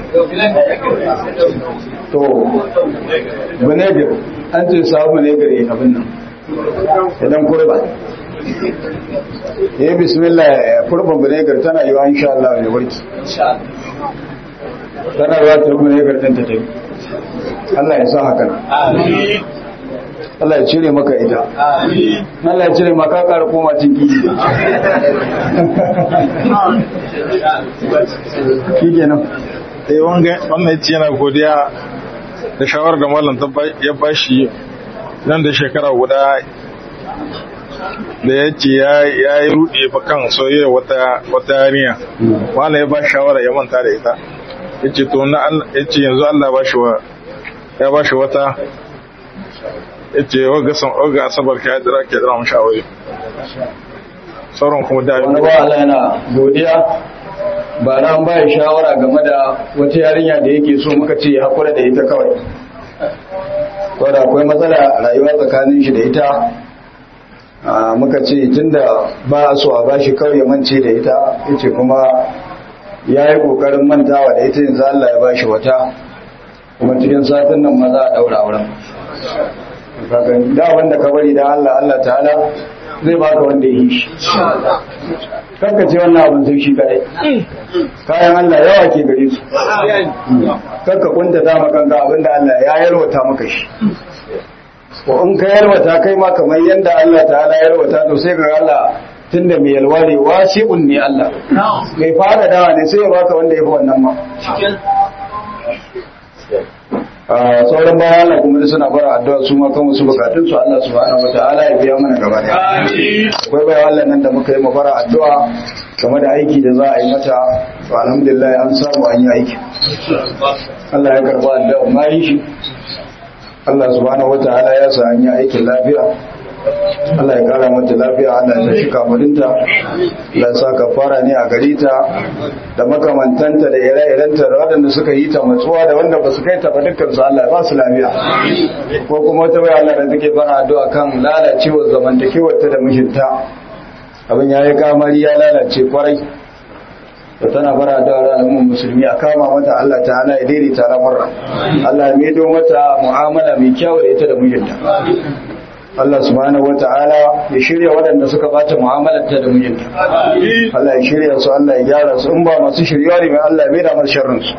to vinegar an ce sabon vinegar ya abin nan idan kurba ya yi bismillah kurban vinegar tana yiwa insha Allah ne warki tana yiwa ta vinegar ɗin ta tafi Allah ya sa hakan Allah ya cire maka ita Allah ya cire maka ƙara koma ciki shi kenan sai wannan ya ce yana godiya da shawarar da mallam ta ba- ya bashi nan da shekara guda da ya ce ya yi rude ba kan soyayya wata wata yarinya mallam ya ba shi shawara ya manta da ita ya ce to na Allah- ya ce yanzu Allah ba shi wa ya ba shi wata ya ce waga san waga asabar ka ya dira ke dira mashi aure sauran kuma da wani ba Allah yana godiya ba na an baya shawara game da wata yarinya da yake so muka ce ya hakura da ita kawai ko da akwai matsala a rayuwa tsakanin shi da ita muka ce tunda ba a so a bashi kawai ya mance da ita yace kuma ya yi kokarin mantawa da ita yanzu Allah ya bashi wata kuma cikin satin nan ma za a daura auren da wanda ka bari da Allah Allah ta'ala zai baka wanda ya yi shi kanka ce wannan abin sai shi kadai kayan Allah yawa ke gare su kanka kunta ta makanka abinda Allah ya yalwata maka shi ko in ka yalwata kai ma kamar yanda Allah ta'ala yalwata to sai ga Allah tunda mai yalwa ne wasi'un ne Allah mai fara dawa ne sai ya baka wanda ya fi wannan ma sauran bayan Allah kuma da suna fara addu'a su ma kan wasu bukatun su Allah subhanahu wataala ya biya mana gaba daya akwai bayan Allah nan da muka yi mafara addu'a game da aiki da za a yi mata to alhamdulillah an samu an yi aiki Allah ya karba addu'a ma yi shi Allah subhanahu wataala ya sa an yi aikin lafiya Allah ya kara mata lafiya Allah ya tashi kamarinta Allah ya sa kafara ne a gari ta da makamantanta da ire-irenta da waɗanda suka yi ta matsuwa da wanda ba su kai ta ba dukkan su Allah ya ba su lafiya ko kuma wata bai Allah da take fara addu'a kan lalacewar zamantakewar ta da mijinta abin ya yi kamari ya lalace kwarai da tana fara da alamun musulmi a kama mata Allah ta'ala ya daidaita lamarra Allah ya maido mata mu'amala mai kyau da ita da mijinta Allah subhanahu wata'ala ya shirya waɗanda suka bata mu'amalarta da mijinta Allah ya shirya su Allah ya gyara su in ba masu shirya ne mai Allah ya maida masu sharrin su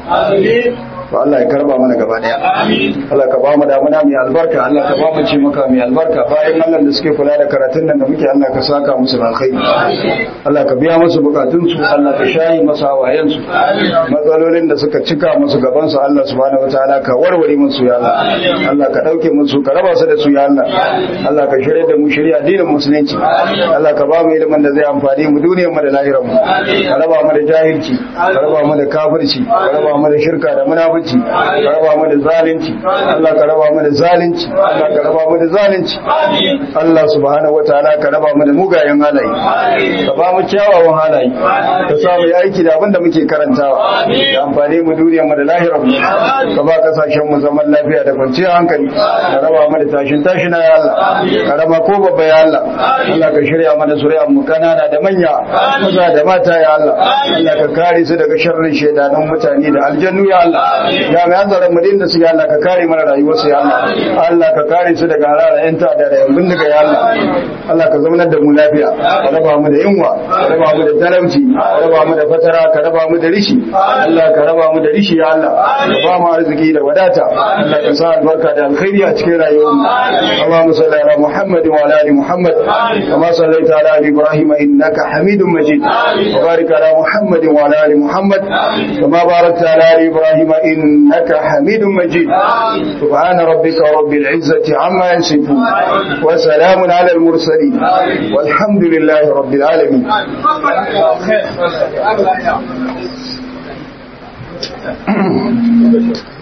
to Allah ya karba mana gaba daya Allah ka ba mu damuna mai albarka Allah ka ba mu ci maka mai albarka bayan Allah da suke kula da karatun nan da muke Allah ka saka musu alkhairi Allah ka biya musu bukatun su Allah ka shayi masa hawayen su matsalolin da suka cika musu gaban su Allah subhanahu wataala ka warware musu ya Allah Allah ka dauke musu ka raba su da su ya Allah Allah ka shirya da mu shirya addinin musulunci Allah ka ba mu ilimin da zai amfani mu duniyar mu da lahirar mu ka raba mu da jahilci ka raba mu da kafirci ka raba mu da shirka da munafici ka raba mu da zalunci Allah ka raba mu da zalunci Allah ka raba mu da zalunci Allah subhanahu wataala ka raba mu da mugayen halaye ka ba mu kyawawan halaye ka sa mu yi aiki da abin da muke karantawa da amfani mu duniyar mu da lahirar mu ka ba kasashen mu zaman lafiya da kwanciyar hankali ka raba mu da tashin tashina ya Allah karama ko babba ya Allah Allah ka shirya mana zuriyar mu kanana da manya maza da mata ya Allah Allah ka kare su daga sharrin shedanan mutane da aljannu ya Allah ya mai hanzarin mu din da su ya Allah ka kare mana rayuwar su ya Allah Allah ka kare su daga harara yan ta da yan bindiga ya Allah Allah ka zaunar da mu lafiya ka raba mu da yunwa ka raba mu da talauci ka raba mu da fatara ka raba mu da rishi Allah ka raba mu da rishi ya Allah ka ba mu arziki da wadata Allah ka sa albarka da alkhairi a cikin rayuwar mu اللهم صل على محمد وعلى ال محمد كما صليت على ال ابراهيم انك حميد مجيد وبارك على محمد وعلى ال محمد كما باركت على ال ابراهيم انك حميد مجيد سبحان ربك رب العزه عما يصفون وسلام على المرسلين والحمد لله رب العالمين Thank you.